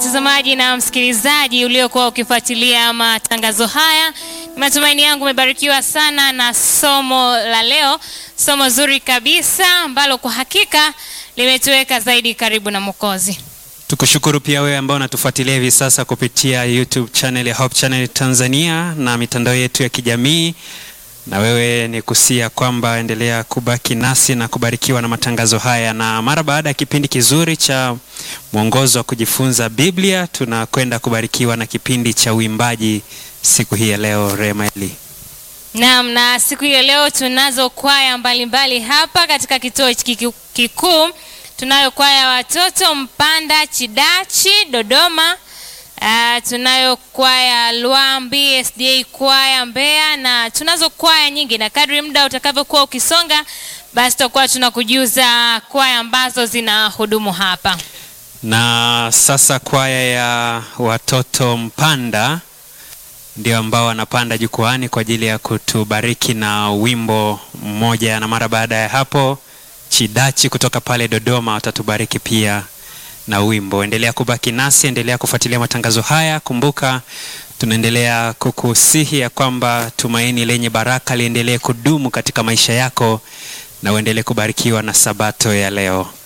mtazamaji na msikilizaji uliokuwa ukifuatilia matangazo haya. Matumaini yangu umebarikiwa sana na somo la leo, somo zuri kabisa ambalo kwa hakika limetuweka zaidi karibu na Mwokozi. Tukushukuru pia wewe ambao unatufuatilia hivi sasa kupitia YouTube channel ya Hope Channel Tanzania na mitandao yetu ya kijamii. Na wewe ni kusia kwamba endelea kubaki nasi na kubarikiwa na matangazo haya, na mara baada ya kipindi kizuri cha mwongozo wa kujifunza Biblia, tunakwenda kubarikiwa na kipindi cha uimbaji siku hii ya leo. Remaeli. Naam, na siku hiyo leo tunazo kwaya mbalimbali hapa katika kituo hiki kikuu. Tunayo kwaya ya watoto Mpanda Chidachi Dodoma. Uh, tunayo kwaya Lwambi SDA kwaya Mbeya, na tunazo kwaya nyingi, na kadri muda utakavyokuwa ukisonga, basi tutakuwa tunakujuza kwaya ambazo zina hudumu hapa. Na sasa kwaya ya watoto Mpanda ndio ambao wanapanda jukwani kwa ajili ya kutubariki na wimbo mmoja, na mara baada ya hapo Chidachi kutoka pale Dodoma watatubariki pia na wimbo. Endelea kubaki nasi, endelea kufuatilia matangazo haya. Kumbuka tunaendelea kukusihi ya kwamba tumaini lenye baraka liendelee kudumu katika maisha yako na uendelee kubarikiwa na sabato ya leo.